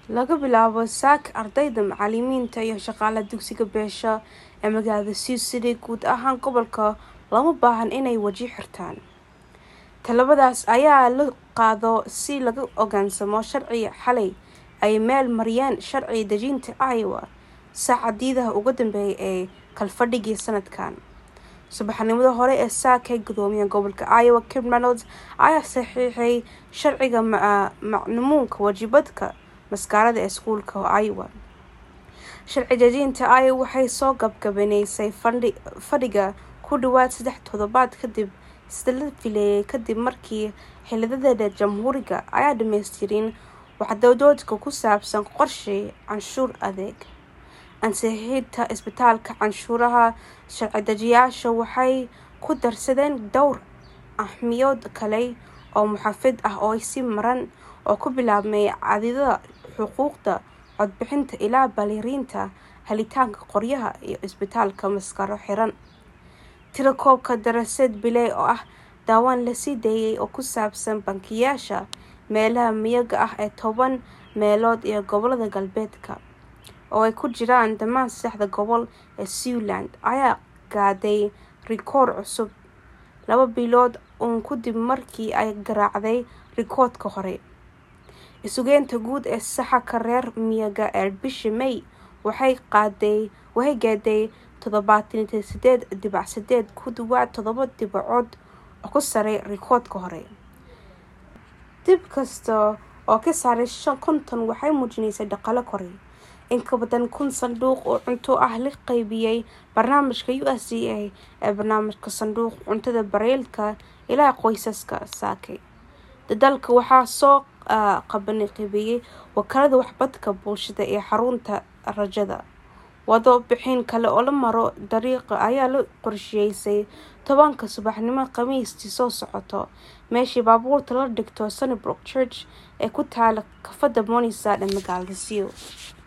laga bilaabo saaka ardayda macalimiinta iyo shaqaalaha dugsiga beesha ee magaalada sioux city guud ahaan gobolka lama baahan inay waji xirtaan talabadaas ayaa la qaado si laga ogaansamo sharciga xalay ay meel mariyeen sharci dejinta iowa saacadiidaha ugu dambeeyay ee kalfadhigii sanadkan subaxnimada hore ee saaka ee gudoomiyaha gobolka iowa kim reynolds ayaa saxiixay sharciga macluumuunka waajibadka maskaarada ee iskuulka iowa sharci dejinta iowa waxay soo gabgabaneysay fadhiga ku dhawaad saddex toddobaad kadib sida la fileeyay kadib markii xildhibaanada jamhuuriga ayaa dhameystirin waxdoodoodka ku saabsan qorshe canshuur adeeg ansixinta isbitaalka canshuuraha sharci dejiyaasha waxay ku darsadeen dhowr ahmiyood kale oo muxaafid ah oo si maran oo ku bilaabmay cadidada xuquuqda codbixinta ilaa baliriinta helitaanka qoryaha iyo isbitaalka maskaro xiran tirakoobka darasad biley oo ah daawaan lasii daayay oo ku saabsan bankiyaasha meelaha miyaga ah ee toban meelood iyo gobolada galbeedka oo ay ku jiraan dhammaan saddexda gobol ee sealand ayaa gaaday rikoor cusub laba bilood uun kadib markii ay garaacday rikoodka hore isugeynta guud ee saxaka reer miyaga ee bishii may waxay qaaday waxay gaaday toddobaatan sideed dhibac sideed ku dhawaad toddoba dhibacood oo ku saray rikoodka hore dib kasta oo ka saaray shan konton waxay muujinaysay dhaqalo koray in ka badan kun sanduuq oo cunto ah la qaybiyey barnaamijka u s d a ee barnaamijka sanduuq cuntada bareylka ilaa qoysaska saakay dadaalka waxaa soo qabani qaybiyey wakaalada waxbadka bulshada ee xarunta rajada wado bixin kale oo la maro dariiqa ayaa la qorsheysay tobanka subaxnimo khamiistii soo socoto meeshii baabuurta la dhigto sunnybrook church ee ku taala kafada monisad ee magaalada sio